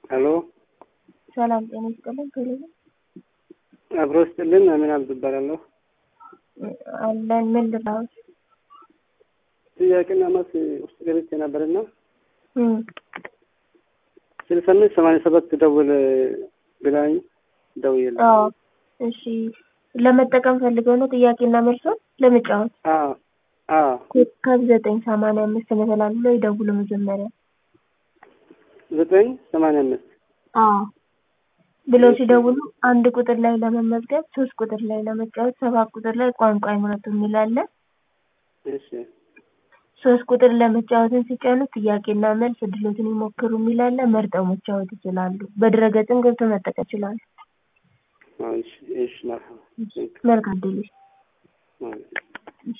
ሄሎ ሰላም ጤና ይስጥልን። ቴሌቪዥን አብሮ ስጥልን። አሚን አብዱ እባላለሁ። አለን ምን ልራዎች ጥያቄና መልስ ውስጥ ገብቼ ነበርና ስልሳ አምስት ሰማንያ ሰባት ደውል ብላኝ ደውዬልህ። አዎ እሺ፣ ለመጠቀም ፈልገው ነው ጥያቄና መልሶን ለመጫወት አዎ አዎ ኮከብ ዘጠኝ ሰማንያ አምስት መሰላል ብሎ ይደውሉ መጀመሪያ ዘጠኝ ሰማንያ አምስት አዎ ብሎ ሲደውሉ አንድ ቁጥር ላይ ለመመዝገብ፣ ሶስት ቁጥር ላይ ለመጫወት፣ ሰባት ቁጥር ላይ ቋንቋ ይምረጡ የሚል አለ። እሺ ሶስት ቁጥር ለመጫወትን ሲጫኑ ጥያቄና መልስ እድሎትን ይሞክሩ የሚል አለ። መርጠው መጫወት ይችላሉ። በድረገጽም ገብተው መጠቀም ይችላሉ። እሺ እሺ መርሐባ መልካም ድል። ማለት